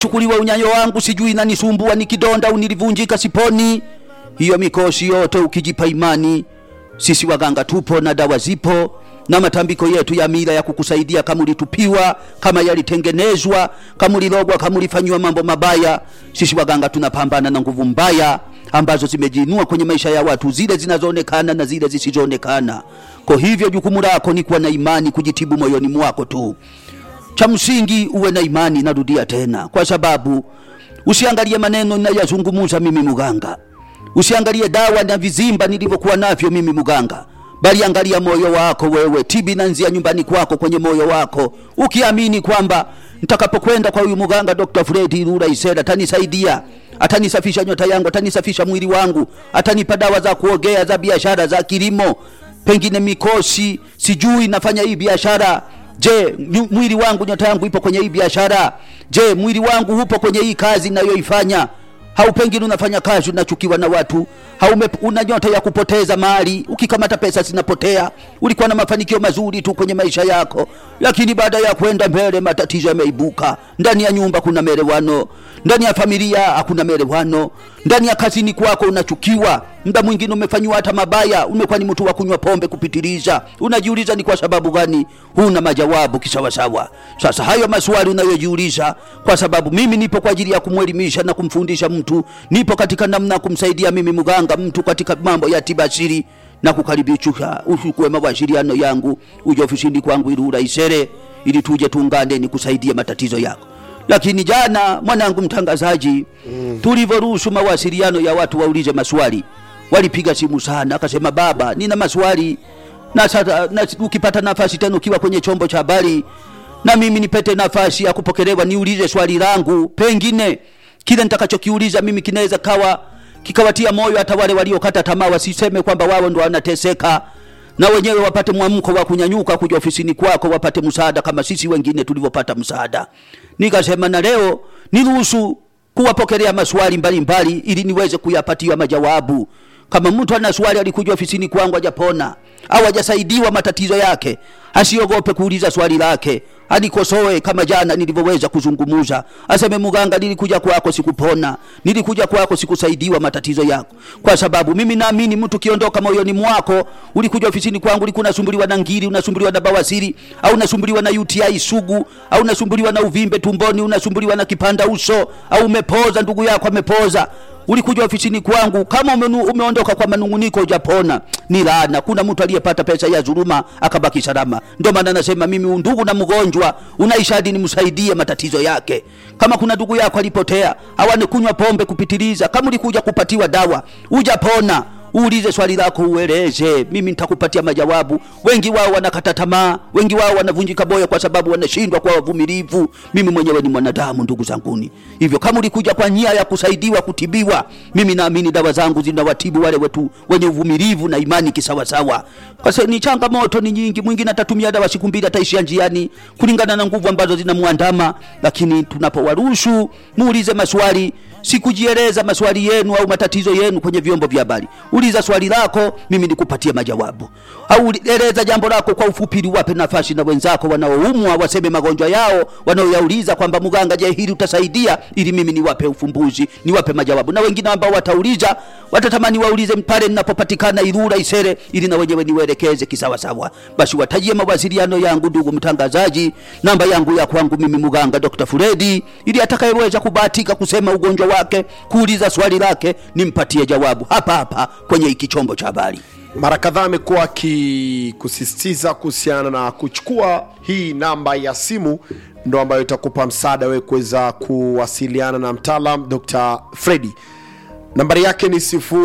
chukuliwa unyanyo wangu sijui nanisumbua ni kidonda au nilivunjika siponi hiyo mikosi yote ukijipa imani sisi waganga tupo na dawa zipo na matambiko yetu ya mila ya kukusaidia kama ulitupiwa kama yalitengenezwa kama ulilogwa kama ulifanyiwa mambo mabaya sisi waganga tunapambana na nguvu mbaya ambazo zimejiinua kwenye maisha ya watu zile zinazoonekana na zile zisizoonekana kwa hivyo jukumu lako ni kuwa na imani kujitibu moyoni mwako tu cha msingi uwe na imani narudia tena kwa sababu usiangalie maneno ninayazungumuza mimi muganga usiangalie dawa na vizimba nilivyokuwa navyo mimi muganga bali angalia moyo wako wewe tibi nanzia nyumbani kwako kwenye moyo wako ukiamini kwamba nitakapokwenda kwa huyu muganga dr fredi rura isera atanisaidia atanisafisha nyota yangu atanisafisha mwili wangu atanipa dawa za kuogea za biashara za kilimo pengine mikosi sijui nafanya hii biashara je nyu- mwili wangu nyota yangu ipo kwenye hii biashara je mwili wangu upo kwenye hii kazi nayoifanya au pengine unafanya kazi unachukiwa na watu au ume- una nyota ya kupoteza mali ukikamata pesa zinapotea ulikuwa na mafanikio mazuri tu kwenye maisha yako lakini baada ya kwenda mbele matatizo yameibuka ndani ya nyumba kuna merewano ndani ya familia hakuna merewano ndani ya kazini kwako unachukiwa muda mwingine umefanyiwa hata mabaya umekuwa ni mtu wa kunywa pombe kupitiliza unajiuliza ni kwa sababu gani huna majawabu kisawasawa sasa hayo maswali unayojiuliza kwa sababu mimi nipo kwa ajili ya kumwelimisha na kumfundisha mtu nipo katika namna ya kumsaidia mimi mganga mtu katika mambo ya tiba asili na kukaribisha uchukue mawasiliano yangu uje ofisini kwangu ili uraisere ili tuje tuungane nikusaidie matatizo yako lakini jana mwanangu mtangazaji mm. tulivyoruhusu mawasiliano ya watu waulize maswali walipiga simu sana akasema baba nina maswali na sasa na, ukipata nafasi tena ukiwa kwenye chombo cha habari na mimi nipete nafasi ya kupokelewa niulize swali langu pengine kile nitakachokiuliza mimi kinaweza kawa kikawatia moyo hata wale waliokata tamaa wasiseme kwamba wao ndo wanateseka na wenyewe wapate mwamko wa kunyanyuka kuja ofisini kwako wapate msaada kama sisi wengine tulivyopata msaada nikasema na leo niruhusu kuwapokelea maswali mbalimbali ili niweze kuyapatia majawabu kama mtu ana swali alikuja ofisini kwangu hajapona au hajasaidiwa matatizo yake asiogope kuuliza swali lake anikosoe kama jana nilivyoweza kuzungumuza aseme muganga nilikuja kwako sikupona nilikuja kwako sikusaidiwa matatizo yako kwa sababu mimi naamini mtu kiondoka moyoni mwako ulikuja ofisini kwangu ulikuwa unasumbuliwa na ngiri unasumbuliwa na bawasiri au unasumbuliwa na UTI sugu au unasumbuliwa na uvimbe tumboni unasumbuliwa na kipanda uso au umepoza ndugu yako amepoza ulikuja ofisini kwangu kama umenu, umeondoka kwa manunguniko hujapona ni laana kuna mtu aliyepata pesa ya dhuluma akabaki salama ndio maana nasema mimi undugu na mgonjwa unaisha hadi nimsaidie matatizo yake kama kuna ndugu yako alipotea awane kunywa pombe kupitiliza kama ulikuja kupatiwa dawa hujapona uulize swali lako ueleze mimi nitakupatia majawabu wengi wao wanakata tamaa wengi wao wanavunjika moyo kwa sababu wanashindwa kwa wavumilivu mimi mwenyewe ni mwanadamu ndugu zanguni hivyo kama ulikuja kwa nia ya kusaidiwa kutibiwa mimi naamini dawa zangu zinawatibu wale wetu wenye uvumilivu na imani kisawasawa kwa sababu ni changamoto ni nyingi mwingine atatumia dawa siku mbili ataishia njiani kulingana na nguvu ambazo zinamwandama lakini tunapowaruhusu muulize maswali sikujieleza maswali yenu au matatizo yenu kwenye vyombo vya habari uliza swali lako mimi nikupatie majawabu au eleza jambo lako kwa ufupi ili wape nafasi na wenzako wanaoumwa waseme magonjwa yao wanaoyauliza kwamba mganga je hili utasaidia ili mimi niwape ufumbuzi niwape majawabu na wengine ambao watauliza watatamani waulize pale ninapopatikana irura isere ili na wenyewe niwaelekeze kisawasawa basi watajie mawasiliano yangu ndugu mtangazaji namba yangu ya kwangu mimi mganga dr fredi ili atakayeweza kubahatika kusema ugonjwa wake kuuliza swali lake nimpatie jawabu hapa hapa kwenye hiki chombo cha habari mara kadhaa amekuwa akikusisitiza kuhusiana na kuchukua hii namba ya simu ndo ambayo itakupa msaada wewe kuweza kuwasiliana na mtaalam dr fredi nambari yake ni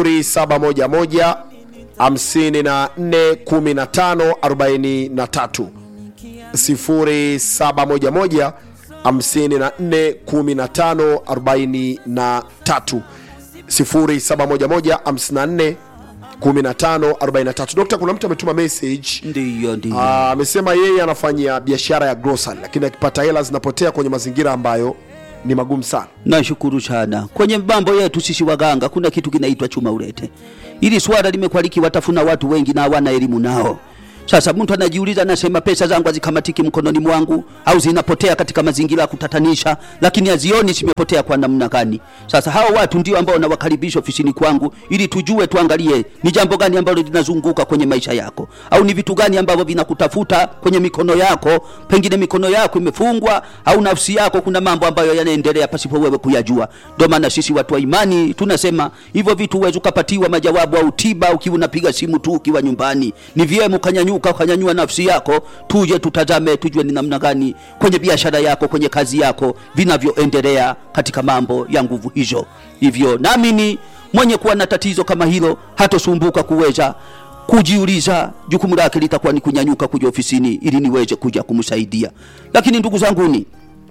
711 54 15 43 0711 54 15 43 0711 54 15 43 dokta kuna mtu ametuma message ndiyo ndiyo Ah, amesema yeye anafanya biashara ya grocery lakini akipata hela zinapotea kwenye mazingira ambayo ni magumu sana nashukuru sana kwenye mambo yetu sisi waganga kuna kitu kinaitwa chuma ulete ili swala limekuwa likiwatafuna watu wengi na hawana elimu nao Sasa mtu anajiuliza, anasema pesa zangu hazikamatiki mkononi mwangu au zinapotea katika mazingira ya kutatanisha, lakini hazioni zimepotea kwa namna gani. Sasa hao watu ndio ambao nawakaribisha ofisini kwangu, ili tujue, tuangalie ni jambo gani ambalo linazunguka kwenye maisha yako, au ni vitu gani ambavyo vinakutafuta kwenye mikono yako. Pengine mikono yako imefungwa, au nafsi yako kuna mambo ambayo yanaendelea pasipo wewe kuyajua. Ndio maana sisi watu wa imani tunasema hivyo vitu huwezi ukapatiwa majawabu au tiba ukiwa unapiga simu tu ukiwa nyumbani. Ni vyema ukanyanyuka, ukanyanyua nafsi yako, tuje tutazame, tujue ni namna gani kwenye biashara yako, kwenye kazi yako vinavyoendelea katika mambo ya nguvu hizo. Hivyo naamini mwenye kuwa na tatizo kama hilo hatosumbuka kuweza kujiuliza, jukumu lake litakuwa ni kunyanyuka kuja ofisini ili niweze kuja kumsaidia. Lakini ndugu zanguni,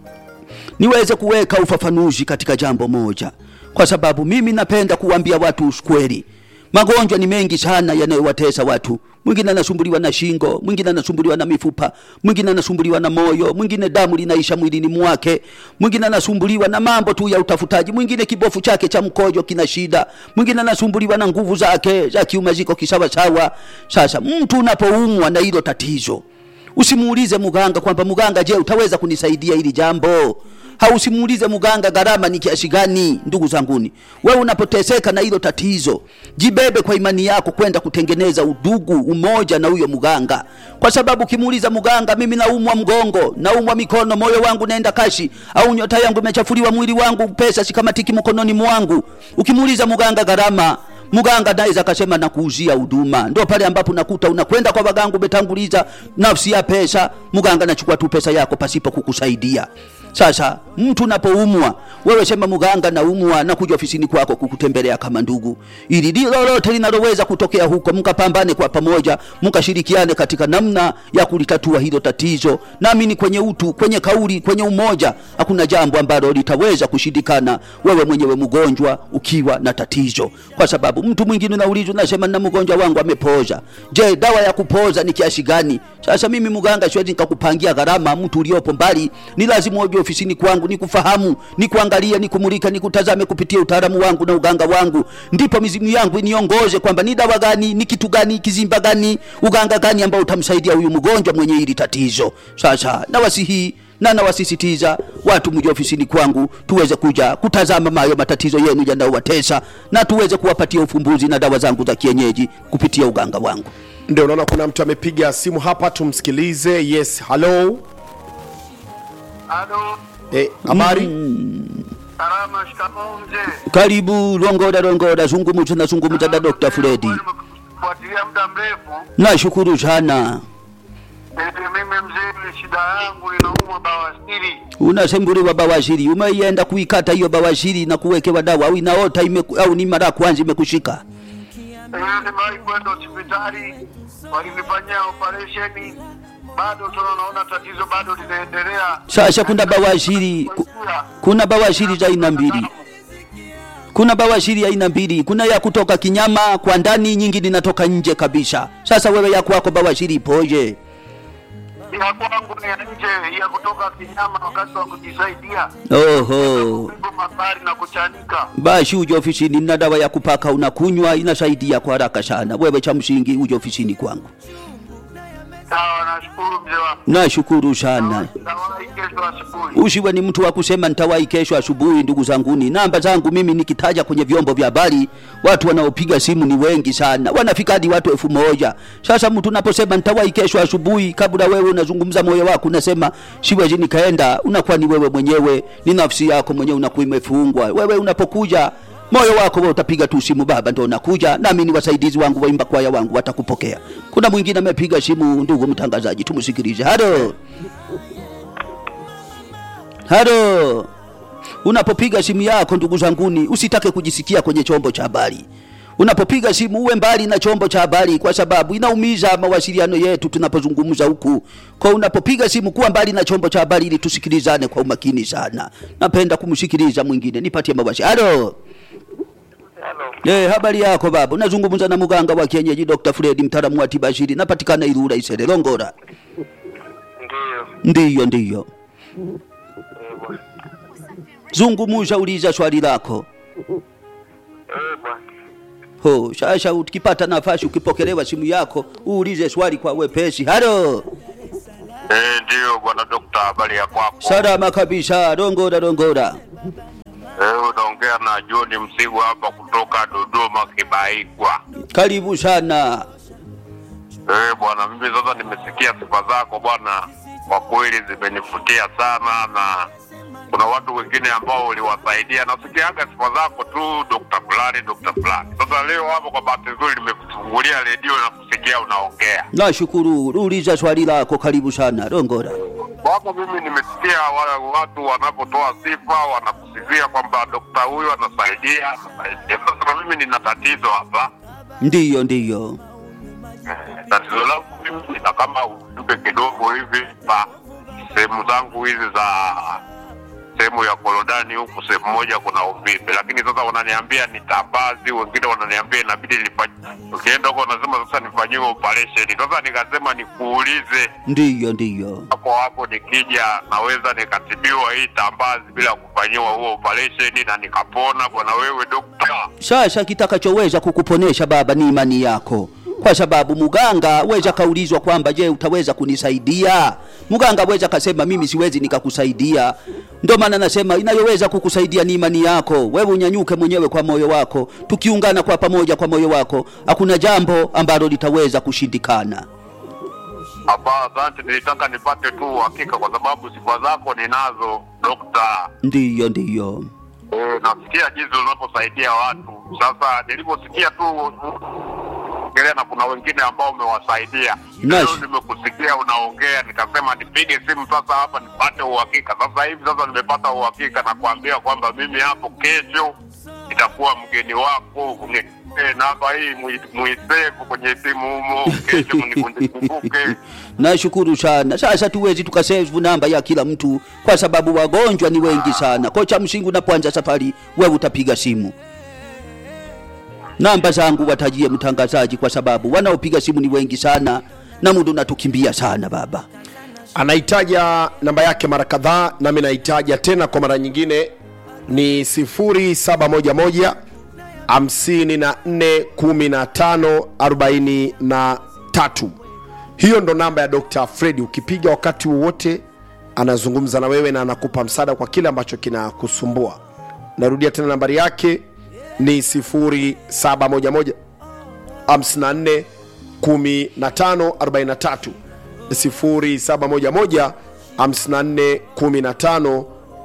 niweze kuweka ufafanuzi katika jambo moja, kwa sababu mimi napenda kuambia watu ukweli. Magonjwa ni mengi sana yanayowatesa watu. Mwingine anasumbuliwa na shingo, mwingine anasumbuliwa na mifupa, mwingine anasumbuliwa na moyo, mwingine damu linaisha mwilini mwake, mwingine anasumbuliwa na mambo tu ya utafutaji, mwingine kibofu chake cha mkojo kina shida, mwingine anasumbuliwa na nguvu zake za kiume ziko kisawasawa. Sasa mtu unapoumwa na hilo tatizo, usimuulize muganga kwamba muganga, je, utaweza kunisaidia hili jambo? hausimuulize muganga gharama ni kiasi gani. Ndugu zanguni, wewe unapoteseka na hilo tatizo, jibebe kwa imani yako kwenda kutengeneza udugu, umoja na huyo muganga, kwa sababu ukimuuliza muganga, mimi naumwa mgongo, naumwa mikono, moyo wangu naenda kashi, au nyota yangu imechafuliwa, mwili wangu, pesa sikamatiki mkononi mwangu, ukimuuliza muganga gharama muganga naweza akasema nakuuzia huduma. Ndio pale ambapo nakuta unakwenda kwa waganga, umetanguliza nafsi ya pesa, muganga anachukua tu pesa yako pasipo kukusaidia. Sasa mtu unapoumwa, wewe sema muganga, naumwa, na kuja ofisini kwako kukutembelea kama ndugu, ili lolote linaloweza kutokea huko, mkapambane kwa pamoja, mkashirikiane katika namna ya kulitatua hilo tatizo. Naamini kwenye utu, kwenye kauli, kwenye umoja, hakuna jambo ambalo litaweza kushindikana, wewe mwenyewe mgonjwa ukiwa na tatizo, kwa sababu mtu mwingine unaulizwa, nasema na mgonjwa wangu amepoza. Je, dawa ya kupoza ni kiasi gani? Sasa mimi mganga siwezi nikakupangia gharama. Mtu uliopo mbali, ni lazima uje ofisini kwangu, nikufahamu, nikuangalie, nikumulika, nikutazame kupitia utaalamu wangu na uganga wangu, ndipo mizimu yangu iniongoze kwamba ni dawa gani, ni kitu gani, kizimba gani, uganga gani ambao utamsaidia huyu mgonjwa mwenye hili tatizo. Sasa nawasihi na nawasisitiza watu mje ofisini kwangu tuweze kuja kutazama mayo matatizo yenu yanayowatesa na tuweze kuwapatia ufumbuzi na dawa zangu za kienyeji kupitia uganga wangu. ndio unaona kuna mtu amepiga simu hapa tumsikilize yes halo Halo, Eh, habari salama, shikamoo mzee. Karibu Longoda, Longoda, zungumza na zungumza na Dr. Fredi. Fuatilia muda mrefu. Nashukuru sana. Eh, Mimi mzee, shida yangu inaumwa bawasiri. Unasumbuliwa bawashiri, umeienda kuikata hiyo bawashiri na kuwekewa dawa au inaota ime, au ni mara ya kwanza imekushika? Eh, Nimewahi kwenda hospitali, walinifanyia operesheni, bado tuna naona tatizo bado linaendelea. Sasa kuna bawashiri, ku- kuna bawashiri za aina mbili. Kuna bawashiri ya aina mbili, kuna ya kutoka kinyama kwa ndani, nyingine inatoka nje kabisa. Sasa wewe ya kwako bawashiri ipoje? Ya kwangu ni ya nje, ya kutoka kinyama wakati wa kujisaidia. Oho, Kupiga mabari na kuchanika. basi uje ofisini na dawa ya kupaka unakunywa, inasaidia kwa haraka sana. Wewe cha msingi uje ofisini kwangu. Sawa, nashukuru mzee wangu. Nashukuru sana. Nawahi kesho asubuhi. Usiwe ni mtu wa kusema nitawahi kesho asubuhi. Ndugu zanguni, namba zangu mimi nikitaja kwenye vyombo vya habari, watu wanaopiga simu ni wengi sana, wanafika hadi watu elfu moja. Sasa mtu unaposema nitawahi kesho asubuhi, kabla wewe unazungumza moyo wako unasema siwezi nikaenda, unakuwa ni wewe mwenyewe, ni nafsi yako mwenyewe unakuwa imefungwa. Wewe unapokuja moyo wako wewe utapiga tu simu, baba ndo nakuja, nami ni wasaidizi wangu waimba kwaya wangu watakupokea. Kuna mwingine amepiga simu, ndugu mtangazaji, tumsikilize. Halo. Halo, unapopiga simu yako ndugu zanguni, usitake kujisikia kwenye chombo cha habari. Unapopiga simu uwe mbali na chombo cha habari, kwa sababu inaumiza mawasiliano yetu tunapozungumza huku. Kwa unapopiga simu kuwa mbali na chombo cha habari, ili tusikilizane kwa umakini sana. Napenda kumsikiliza mwingine, nipatie mawasiliano. Halo. Hello. Eh, habari yako baba? Unazungumza na mganga wa kienyeji Dr. Fred, mtaalamu wa tiba asili. Napatikana Ilula Isere Longora. Ndiyo. Ndiyo, ndiyo. Eh, bwana. Zungumza, uliza swali lako. Eh, bwana. Ho, sasa ukipata nafasi ukipokelewa simu yako uulize swali kwa wepesi. Halo, Eh, ndio bwana dokta, habari ya kwako? salama kabisa. Dongora dongora. Eh, unaongea na John Msigu hapa kutoka Dodoma Kibaigwa. Karibu sana. Eh, bwana, mimi sasa nimesikia sifa zako bwana, kwa kweli zimenifutia sana, na kuna watu wengine ambao uliwasaidia. Nasikiaga sifa zako tu, dokta fulani, dokta fulani. Sasa leo hapo kwa bahati nzuri nimekufungulia redio na kusikia unaongea Nashukuru. Uliza swali lako. Karibu sana. Dongora. Wako mimi nimesikia wale watu wanapotoa sifa wanakusifia kwamba dokta huyu anasaidia, anasaidia. Sasa mimi nina tatizo hapa. Ndiyo, ndiyo. Tatizo langu mimi nina kama ujumbe kidogo hivi pa sehemu zangu hizi za sehemu ya korodani huku, sehemu moja kuna uvimbe, lakini sasa wananiambia ni tambazi, wengine wananiambia inabidi nifanye. Ukienda huko wanasema sasa nifanyiwe operation. Sasa nikasema nikuulize Ndiyo, ndiyo. hapo hapo nikija naweza nikatibiwa hii tambazi bila kufanyiwa huo operation na nikapona. Bwana wewe dokta, Sasa kitakachoweza kukuponesha baba ni imani yako, kwa sababu muganga weza kaulizwa kwamba je, utaweza kunisaidia? Muganga weza kasema mimi siwezi nikakusaidia. Ndio maana nasema inayoweza kukusaidia ni imani yako. Wewe unyanyuke mwenyewe kwa moyo wako, tukiungana kwa pamoja kwa moyo wako, hakuna jambo ambalo litaweza kushindikana. hapa asante. Nilitaka nipate tu uhakika kwa sababu sifa zako ninazo dokta. Ndiyo, ndiyo. E, nasikia jinsi unaposaidia watu. Sasa niliposikia tu ongelea na kuna wengine ambao umewasaidia Nice. leo nimekusikia unaongea, nikasema nipige simu sasa hapa nipate uhakika. Sasa hivi sasa nimepata uhakika na kuambia kwamba mimi hapo kesho nitakuwa mgeni wako. Uni- eh, namba hii mui- muisevu kwenye simu humo, kesho mnikumbuke. Nashukuru sana. Sasa tuwezi tukasave namba ya kila mtu kwa sababu wagonjwa ni wengi sana. Kwa cha msingi unapoanza safari, wewe utapiga simu. Namba zangu watajie mtangazaji, kwa sababu wanaopiga simu ni wengi sana na muda unatukimbia sana baba. anaitaja namba yake mara kadhaa nami naitaja tena kwa mara nyingine ni 0711 54 15 43 hiyo ndo namba ya dr fredi ukipiga wakati wowote anazungumza na wewe na anakupa msaada kwa kile ambacho kinakusumbua narudia tena nambari yake ni 0711 54 15 43 0711 54 15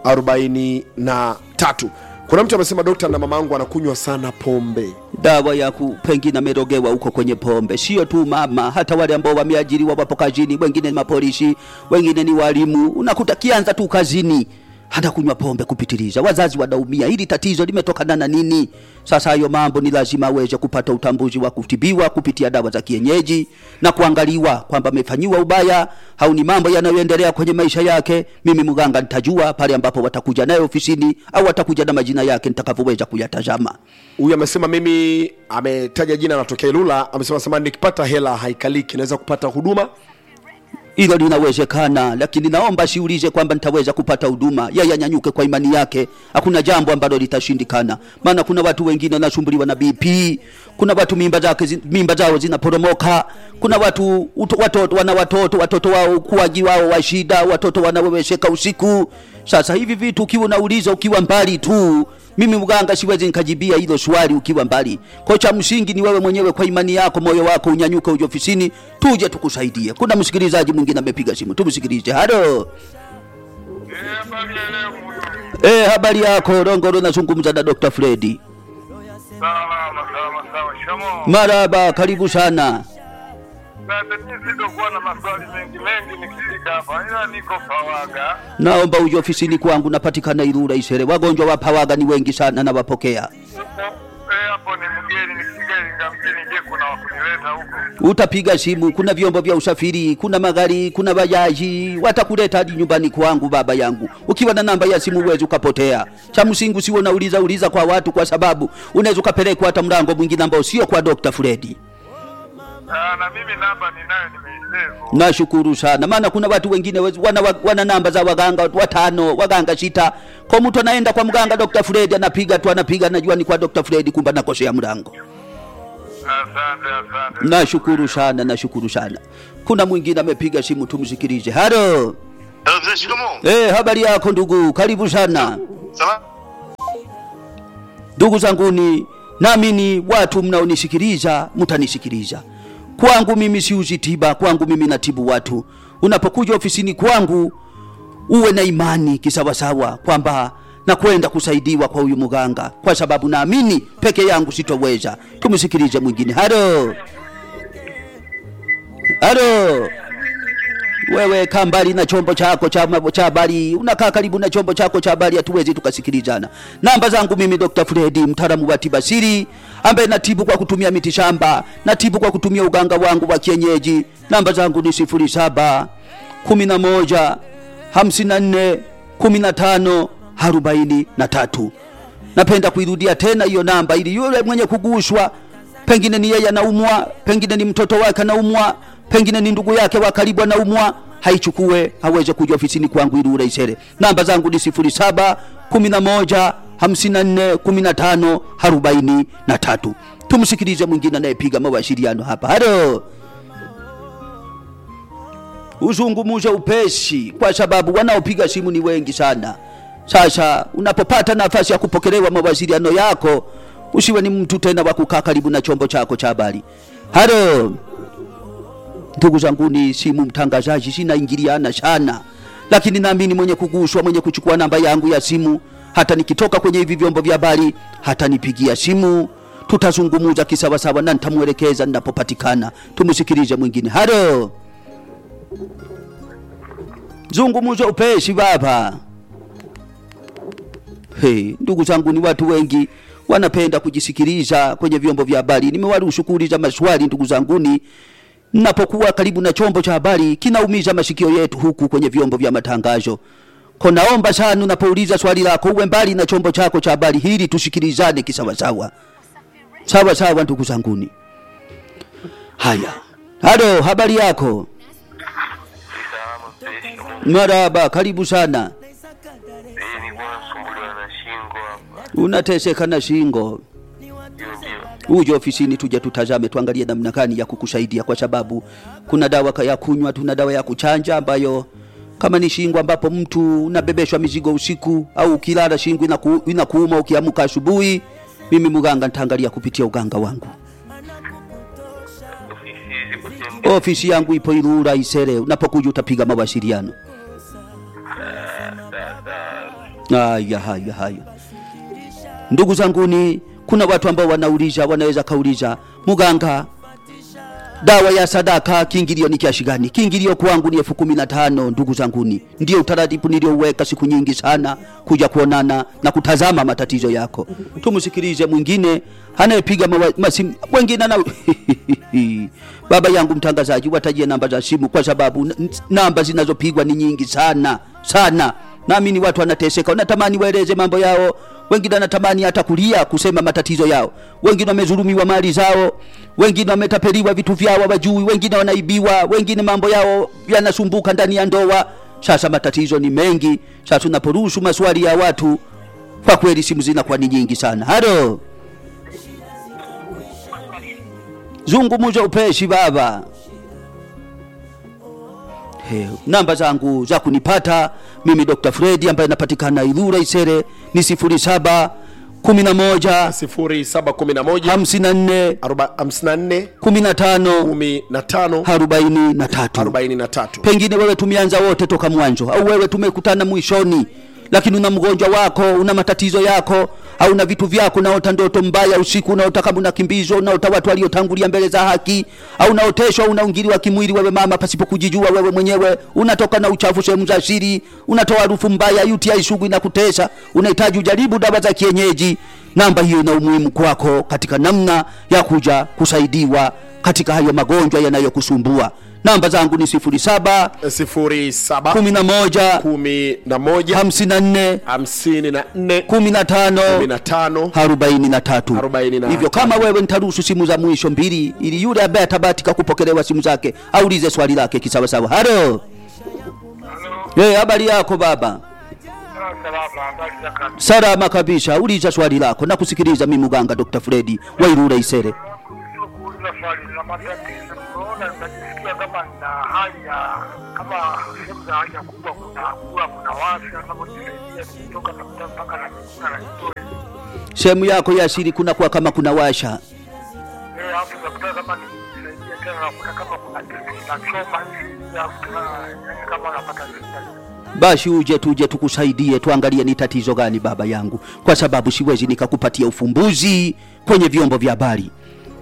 43 kuna mtu amesema dokta na mama yangu anakunywa sana pombe dawa ya ku pengine amerogewa huko kwenye pombe. Sio tu mama, hata wale ambao wameajiriwa wapo kazini, wengine ni mapolisi, wengine ni walimu. Unakuta kianza tu kazini hata kunywa pombe kupitiliza, wazazi wanaumia. Hili tatizo limetokana na nini? Sasa hayo mambo ni lazima aweze kupata utambuzi wa kutibiwa kupitia dawa za kienyeji na kuangaliwa kwamba amefanyiwa ubaya au ni mambo yanayoendelea kwenye maisha yake. Mimi mganga nitajua pale ambapo watakuja naye ofisini au watakuja na majina yake nitakavyoweza kuyatazama. huyu amesema mimi ametaja jina anatokea ilula amesema samani nikipata hela haikaliki naweza kupata huduma hilo linawezekana, lakini naomba siulize kwamba nitaweza kupata huduma. Yeye anyanyuke kwa imani yake, hakuna jambo ambalo litashindikana. Maana kuna watu wengine wanasumbuliwa na BP, kuna watu mimba zake zi- mimba zao zinaporomoka, kuna watu uto, watoto wana watoto watoto wao ukuaji wao wa shida, watoto wanawewesheka usiku. Sasa hivi vitu ukiwa unauliza ukiwa mbali tu mimi mganga siwezi nikajibia hilo swali ukiwa mbali. Kwa cha msingi ni wewe mwenyewe kwa imani yako, moyo wako unyanyuke, uje ofisini, tuje tukusaidie. Kuna msikilizaji mwingine amepiga simu, tumsikilize. Halo, eh, habari yako? Rongoro, nazungumza na Dr. Fredi. Salama, salama, salama. Shamo. Maraba, karibu sana. Sasa mimi sitokuwa na maswali mengi mengi nikifika hapa, ila niko Pawaga. Naomba uje ofisini kwangu, napatikana Ilula Isere. Wagonjwa wa pawaga ni wengi sana, nawapokea. Eh, hapo ni mgeni, nikifika Iringa mjini, je, kuna wakunileta huko? Utapiga simu, kuna vyombo vya usafiri, kuna magari, kuna bajaji, watakuleta hadi nyumbani kwangu baba yangu. Ukiwa na namba ya simu huwezi ukapotea. Cha msingi usiwe unauliza uliza kwa watu, kwa sababu unaweza ukapelekwa hata mlango mwingine ambao sio kwa Dr. Fredi. Ah, na mimi namba ninayo nimeisevu. Nashukuru sana, maana kuna watu wengine wezi- wana, wa- wana namba za waganga watano, waganga sita. Kwa mtu anaenda kwa mganga Dr. Fredi anapiga tu anapiga, anajua ni kwa Dr. Fredi, kumbe anakosea mlango. Asante, asante. nashukuru sana nashukuru sana kuna mwingine amepiga simu tumsikilize halo Eh, Mzee shikamoo. Eh, habari yako ndugu karibu sana Salama. ndugu zanguni naamini watu mnaonisikiliza mtanisikiliza kwangu mimi siuzi tiba kwangu mimi natibu watu unapokuja ofisini kwangu uwe na imani kisawasawa kwamba nakwenda kusaidiwa kwa huyu mganga kwa sababu naamini peke yangu sitoweza tumsikilize mwingine halo halo wewe kaa mbali na chombo chako cha ma- cha habari unakaa karibu na chombo chako cha habari hatuwezi tukasikilizana namba zangu mimi dr fredi mtaalamu wa tiba siri ambaye natibu kwa kutumia miti shamba natibu kwa kutumia uganga wangu wa kienyeji namba zangu ni sifuri saba kumi na moja hamsini na nne kumi na tano arobaini na tatu napenda kuirudia tena hiyo namba ili yule mwenye kuguswa pengine ni yeye anaumwa pengine ni mtoto wake anaumwa pengine ni ndugu yake wa karibu anaumwa haichukue aweze kuja ofisini kwangu ili uraisere namba zangu ni sifuri saba kumi na moja hamsini na nne kumi na tano arobaini na tatu tumsikilize mwingine anayepiga mawasiliano hapa halo uzungumuze upesi kwa sababu wanaopiga simu ni wengi sana sasa unapopata nafasi ya kupokelewa mawasiliano yako usiwe ni mtu tena wa kukaa karibu na chombo chako cha habari halo ndugu zanguni simu mtangazaji sinaingiliana sana lakini naamini mwenye kuguswa mwenye kuchukua namba yangu ya simu hata nikitoka kwenye hivi vyombo vya habari hata nipigia simu tutazungumuza kisawasawa na nitamwelekeza ninapopatikana tumsikilize mwingine halo zungumuza upesi baba Hey, ndugu zangu ni watu wengi wanapenda kujisikiliza kwenye vyombo vya habari. Nimewaruhusu kuuliza maswali ndugu zanguni, napokuwa karibu na chombo cha habari kinaumiza masikio yetu huku kwenye vyombo vya matangazo. Ko naomba sana unapouliza swali lako uwe mbali na chombo chako cha habari hili tusikilizane kisawasawa. Sawa sawa ndugu zanguni. Haya. Halo, habari yako? Salama, mzee shikamoo. Maraba, karibu sana. Eh, nilikuwa nasumbuliwa na shingo hapa. Unateseka na shingo. Ndio, ndio. uje ofisini tuje tutazame tuangalie namna gani ya kukusaidia kwa sababu kuna dawa ka- ya kunywa tuna dawa ya kuchanja ambayo kama ni shingo ambapo mtu unabebeshwa mizigo usiku au ukilala shingo inaku, inakuuma ukiamka asubuhi mimi mganga nitaangalia kupitia uganga wangu Ofisi ziko sehemu ofisi yangu ipo Ilula Isere unapokuja utapiga mawasiliano haya haya haya ndugu zanguni kuna watu ambao wanauliza wanaweza kauliza muganga dawa ya sadaka kiingilio ni kiasi gani kiingilio kwangu ni elfu kumi na tano ndugu zanguni ndio utaratibu niliouweka siku nyingi sana kuja kuonana na kutazama matatizo yako tumsikilize mwingine anayepiga mawa- masimu mwingine ana baba yangu mtangazaji watajie namba za simu kwa sababu n- namba zinazopigwa ni nyingi sana sana naamini watu wanateseka wanatamani waeleze mambo yao wengine wanatamani hata kulia kusema matatizo yao wengine wamezulumiwa mali zao wengine wametapeliwa vitu vyao wajui wengine wanaibiwa wengine mambo yao yanasumbuka ndani ya ndoa sasa matatizo ni mengi sasa unaporuhusu maswali ya watu kwa kweli simu zinakuwa ni nyingi sana halo zungumuza upeshi baba He, namba zangu za kunipata mimi Dr. Fredi ambaye napatikana Ilura Isere ni sifuri saba kumi na moja 0711 hamsini na nne 54 kumi na tano 15 arobaini na tatu 43 pengine wewe tumeanza wote toka mwanzo au wewe tumekutana mwishoni lakini una mgonjwa wako una matatizo yako au na vitu vyako unaota ndoto mbaya usiku unaota kama unakimbizwa unaota watu waliotangulia mbele za haki au unaoteshwa unaungiliwa kimwili wewe mama pasipo kujijua wewe mwenyewe unatoka na uchafu sehemu za siri unatoa harufu mbaya UTI sugu inakutesa unahitaji ujaribu dawa za kienyeji namba hiyo ina umuhimu kwako katika namna ya kuja kusaidiwa katika hayo magonjwa yanayokusumbua namba zangu ni sifuri saba 07 kumi na moja 11 hamsini na nne 54 kumi na tano 15 arobaini na tatu Arobaini na hivyo tatu. kama wewe nitaruhusu simu za mwisho mbili ili yule ambaye atabatika kupokelewa simu zake aulize swali lake kisawasawa halo hey, habari yako baba Salama, habari za kazi. salama kabisa uliza swali lako na kusikiliza mimi muganga dr fredi wairura isere matatizo, unaona, najisikia kama nina hali ya kama sehemu za haja kubwa, kuna kula, kuna washa, kama nisaidia kutoka nakuta mpaka na mikuna na kitoe sehemu yako ya asili kuna kwa kama kuna washa eh, hapo nakuta kama nisaidia tena, nakuta kama kuna kitu kinachoma hivi, alafu tena yani kama napata shida basi uje tuje tukusaidie tuangalie ni tatizo gani baba yangu kwa sababu siwezi nikakupatia ufumbuzi kwenye vyombo vya habari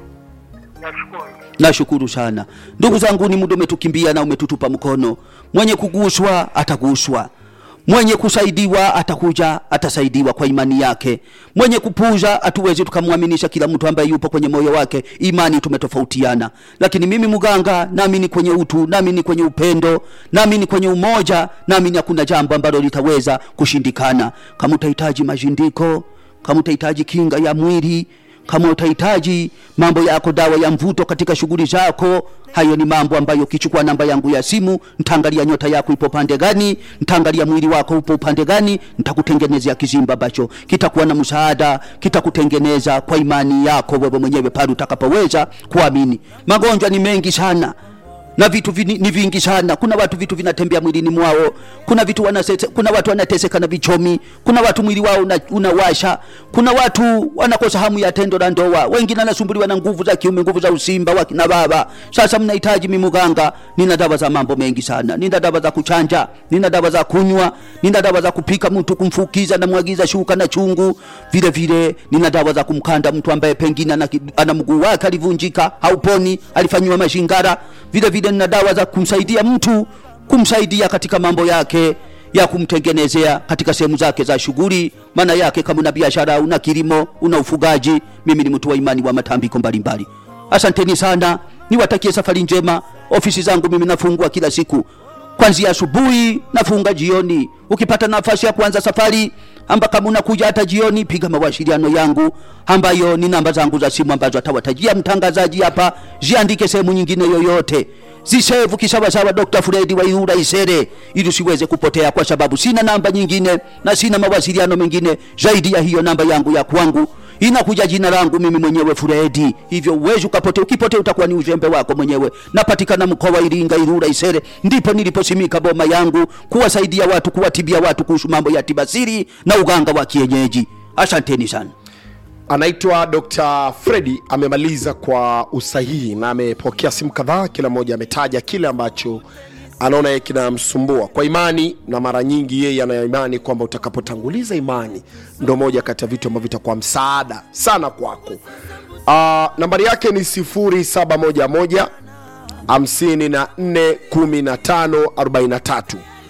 Nashukuru. nashukuru sana ndugu zangu ni muda umetukimbia na umetutupa mkono mwenye kuguswa ataguswa mwenye kusaidiwa atakuja atasaidiwa kwa imani yake mwenye kupuza hatuwezi tukamwaminisha kila mtu ambaye yupo kwenye moyo wake imani tumetofautiana lakini mimi mganga naamini kwenye utu naamini kwenye upendo naamini kwenye umoja naamini hakuna jambo ambalo litaweza kushindikana kama utahitaji mashindiko kama utahitaji kinga ya mwili kama utahitaji mambo yako dawa ya mvuto katika shughuli zako hayo ni mambo ambayo ukichukua namba yangu ya simu ntaangalia nyota yako ipo pande gani ntaangalia mwili wako upo upande gani ntakutengenezea kizimba ambacho kitakuwa na msaada kitakutengeneza kwa imani yako wewe mwenyewe pale utakapoweza kuamini magonjwa ni mengi sana na vitu vini, ni vingi sana kuna watu vitu vinatembea mwilini mwao kuna vitu wanasese, kuna watu wanateseka na vichomi kuna watu mwili wao una, unawasha kuna watu wanakosa hamu ya tendo la ndoa wengine wanasumbuliwa na nguvu za kiume nguvu za usimba wa kina baba sasa mnahitaji mimuganga nina dawa za mambo mengi sana nina dawa za kuchanja nina dawa za kunywa nina dawa za kupika mtu kumfukiza na mwagiza shuka na chungu vile vile nina dawa za kumkanda mtu ambaye pengine ana, ki- ana mguu wake alivunjika hauponi alifanyiwa mashingara vile vile nina dawa za kumsaidia mtu kumsaidia katika mambo yake ya kumtengenezea katika sehemu zake za shughuli maana yake kama una biashara una kilimo una ufugaji mimi ni mtu wa imani wa matambiko mbalimbali asanteni sana niwatakie safari njema ofisi zangu mimi nafungua kila siku kwanzia asubuhi nafunga jioni ukipata nafasi ya kuanza safari amba kama unakuja hata jioni piga mawasiliano yangu ambayo ni namba zangu za simu ambazo atawatajia mtangazaji hapa ziandike sehemu nyingine yoyote zisevu kisawasawa dr fredi wairura isere ili usiweze kupotea kwa sababu sina namba nyingine na sina mawasiliano mengine zaidi ya hiyo namba yangu ya kwangu inakuja jina langu mimi mwenyewe Fredi, hivyo uwezi ukapotea. Ukipotea utakuwa ni uzembe wako mwenyewe. Napatikana mkoa wa Iringa, Irura, Isere, ndipo niliposimika boma yangu kuwasaidia watu, kuwatibia watu kuhusu mambo ya tibasiri na uganga wa kienyeji. Asanteni sana. anaitwa dr fredi amemaliza kwa usahihi na amepokea simu kadhaa kila mmoja ametaja kile ambacho anaona yeye kinamsumbua kwa imani na mara nyingi yeye ana imani kwamba utakapotanguliza imani ndo moja kati ya vitu ambavyo vitakuwa msaada sana kwako uh, nambari yake ni 711 54 15 43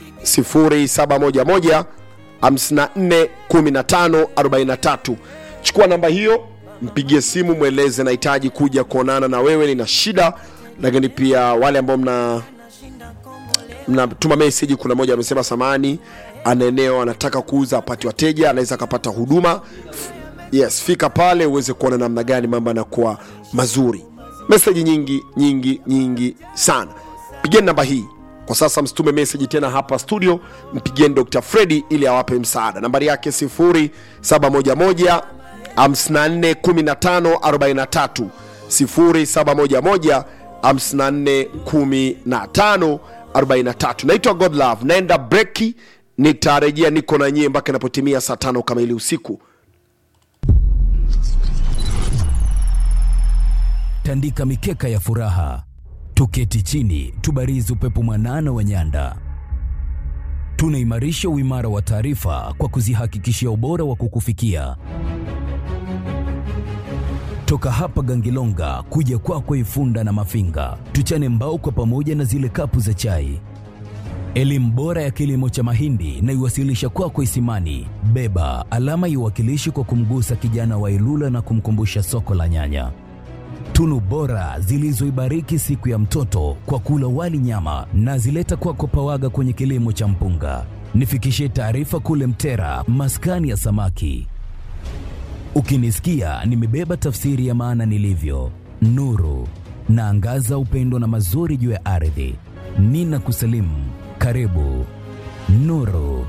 0711 54 15 43 chukua namba hiyo mpigie simu mweleze nahitaji kuja kuonana na wewe nina shida lakini pia wale ambao mna mnatuma meseji kuna moja amesema samani ana eneo anataka kuuza apate wateja anaweza akapata huduma F- yes fika pale uweze kuona namna gani mambo yanakuwa mazuri meseji nyingi nyingi nyingi sana pigeni namba hii kwa sasa msitume meseji tena hapa studio mpigieni dr fredi ili awape msaada nambari yake 711 541543 0711 541543 naitwa godlove naenda breki nitarejea niko na nyie mpaka inapotimia saa tano kamili usiku tandika mikeka ya furaha, tuketi chini, tubarizi upepo mwanana wa nyanda. Tunaimarisha uimara wa taarifa kwa kuzihakikishia ubora wa kukufikia. Toka hapa Gangilonga kuja kwako Ifunda na Mafinga, tuchane mbao kwa pamoja na zile kapu za chai. Elimu bora ya kilimo cha mahindi na iwasilisha kwako Isimani. Beba alama iwakilishi kwa kumgusa kijana wa Ilula na kumkumbusha soko la nyanya tunu bora zilizoibariki siku ya mtoto kwa kula wali nyama na zileta kwako pawaga kwenye kilimo cha mpunga. Nifikishie taarifa kule Mtera, maskani ya samaki. Ukinisikia nimebeba tafsiri ya maana nilivyo, nuru naangaza upendo na mazuri juu ya ardhi. Nina kusalimu, karibu Nuru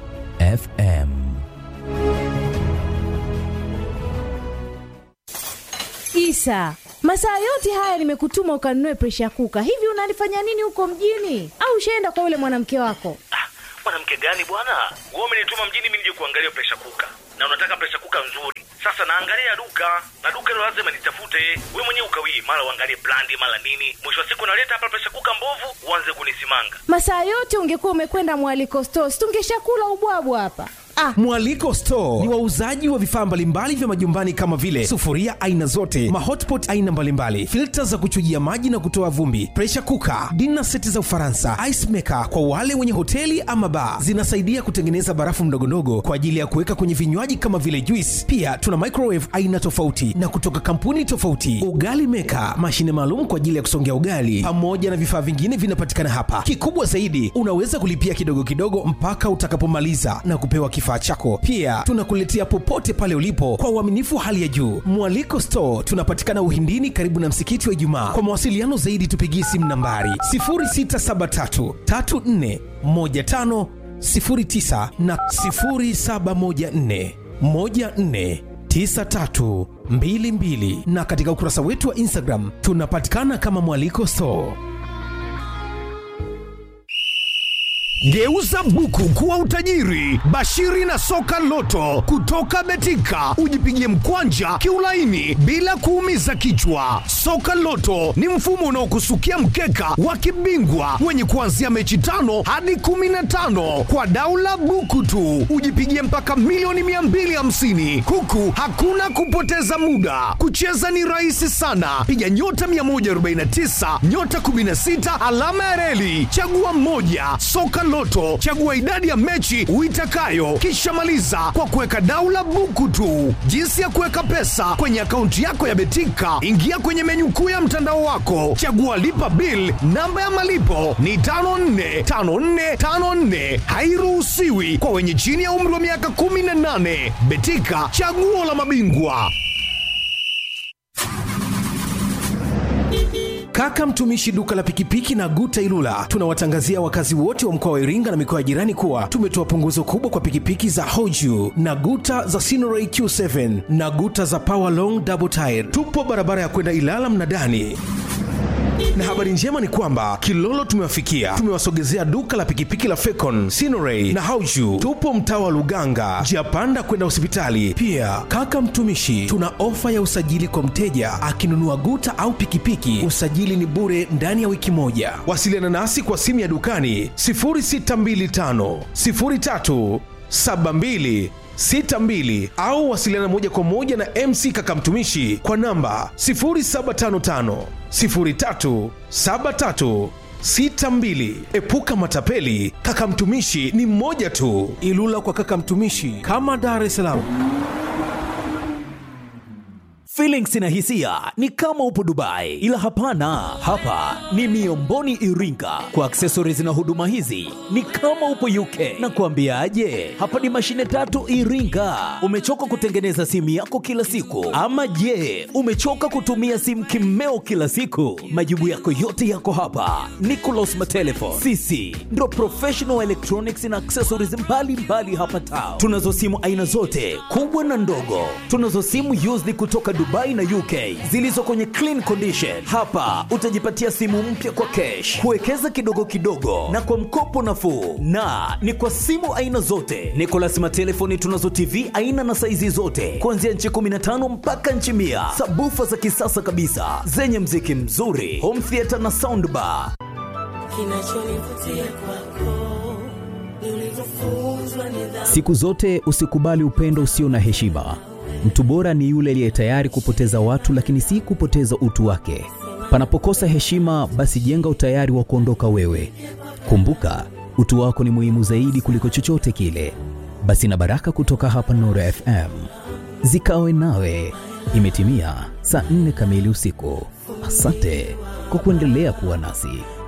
FM. kabisa. Masaa yote haya nimekutuma ukanunue presha kuka. Hivi unalifanya nini huko mjini? Au ushaenda kwa yule mwanamke wako? Ah, mwanamke gani bwana? Wewe umenituma mjini mimi nije kuangalia presha kuka, na unataka presha kuka nzuri. Sasa naangalia duka na duka hilo lazima nitafute. Wewe mwenyewe ukawii, mara uangalie brandi, mara nini. Mwisho wa siku naleta hapa presha kuka mbovu, uanze kunisimanga. Masaa yote ungekuwa umekwenda mwaliko stores, tungeshakula ubwabwa hapa. Ah, Mwaliko Store ni wauzaji wa vifaa mbalimbali vya majumbani kama vile sufuria aina zote, mahotpot aina mbalimbali, filta za kuchujia maji na kutoa vumbi, pressure cooker, dinner seti za Ufaransa, ice maker kwa wale wenye hoteli ama bar. Zinasaidia kutengeneza barafu ndogondogo kwa ajili ya kuweka kwenye vinywaji kama vile juice. Pia tuna microwave aina tofauti na kutoka kampuni tofauti, ugali maker, mashine maalum kwa ajili ya kusongea ugali, pamoja na vifaa vingine vinapatikana hapa. Kikubwa zaidi, unaweza kulipia kidogo kidogo mpaka utakapomaliza na kupewa kifaa chako. Pia tunakuletea popote pale ulipo kwa uaminifu wa hali ya juu. Mwaliko Store tunapatikana Uhindini, karibu na msikiti wa Ijumaa. Kwa mawasiliano zaidi, tupigie simu nambari 0673 34 15 09 na 0714 14 9322 na katika ukurasa wetu wa Instagram tunapatikana kama Mwaliko Store. Geuza buku kuwa utajiri. Bashiri na soka loto kutoka Betika, ujipigie mkwanja kiulaini bila kuumiza kichwa. Soka loto ni mfumo unaokusukia mkeka wa kibingwa wenye kuanzia mechi tano hadi kumi na tano kwa daula buku tu, ujipigie mpaka milioni 250 huku hakuna kupoteza muda. Kucheza ni rahisi sana, piga nyota 149 nyota 16 alama ya reli, chagua mmoja. Soka Loto, chagua idadi ya mechi uitakayo, kisha maliza kwa kuweka daula buku tu. Jinsi ya kuweka pesa kwenye akaunti yako ya Betika, ingia kwenye menyu kuu ya mtandao wako, chagua lipa bill. Namba ya malipo ni 545454, hairuhusiwi kwa wenye chini ya umri wa miaka 18. Betika, chaguo la mabingwa. Kaka mtumishi duka la pikipiki na Guta Ilula, tunawatangazia wakazi wote wa mkoa wa Iringa na mikoa ya jirani kuwa tumetoa punguzo kubwa kwa pikipiki za Hoju na Guta za Sinoray Q7 na Guta za Power Long Double Tire. Tupo barabara ya kwenda Ilala Mnadani na habari njema ni kwamba Kilolo tumewafikia, tumewasogezea duka la pikipiki la Fecon, Sinoray na Hauju. Tupo mtaa wa Luganga, njia panda kwenda hospitali. Pia kaka mtumishi, tuna ofa ya usajili kwa mteja akinunua guta au pikipiki, usajili ni bure ndani ya wiki moja. Wasiliana nasi kwa simu ya dukani 0625 03 72 62 au wasiliana moja kwa moja na MC Kaka Mtumishi kwa namba 0755 03 73 62. Epuka matapeli, Kaka Mtumishi ni mmoja tu. Ilula kwa Kaka Mtumishi kama Dar es Salaam. Feelings na hisia ni kama upo Dubai, ila hapana, hapa ni Miomboni Iringa. Kwa accessories na huduma hizi ni kama upo UK. Na kuambiaje, hapa ni mashine tatu Iringa. Umechoka kutengeneza simu yako kila siku, ama je, umechoka kutumia simu kimeo kila siku? Majibu yako yote yako hapa. Nicolas Matelefon, sisi ndo professional electronics na accessories mbalimbali mbali hapa town. Tunazo simu aina zote kubwa na ndogo, tunazo simu used kutoka Dubai na UK zilizo kwenye clean condition. Hapa utajipatia simu mpya kwa cash, kuwekeza kidogo kidogo na kwa mkopo nafuu, na ni kwa simu aina zote. Nicolas Matelefoni tunazo TV aina na saizi zote kuanzia nchi 15 mpaka nchi mia, sabufa za kisasa kabisa zenye mziki mzuri, home theater na soundbar. Kinachonivutia kwako ni ulivyofunzwa nidhamu. Siku zote usikubali upendo usio na heshima. Mtu bora ni yule aliye tayari kupoteza watu, lakini si kupoteza utu wake. Panapokosa heshima, basi jenga utayari wa kuondoka wewe. Kumbuka, utu wako ni muhimu zaidi kuliko chochote kile. Basi na baraka kutoka hapa Nuru FM zikawe nawe. Imetimia saa nne kamili usiku. Asante kwa kuendelea kuwa nasi.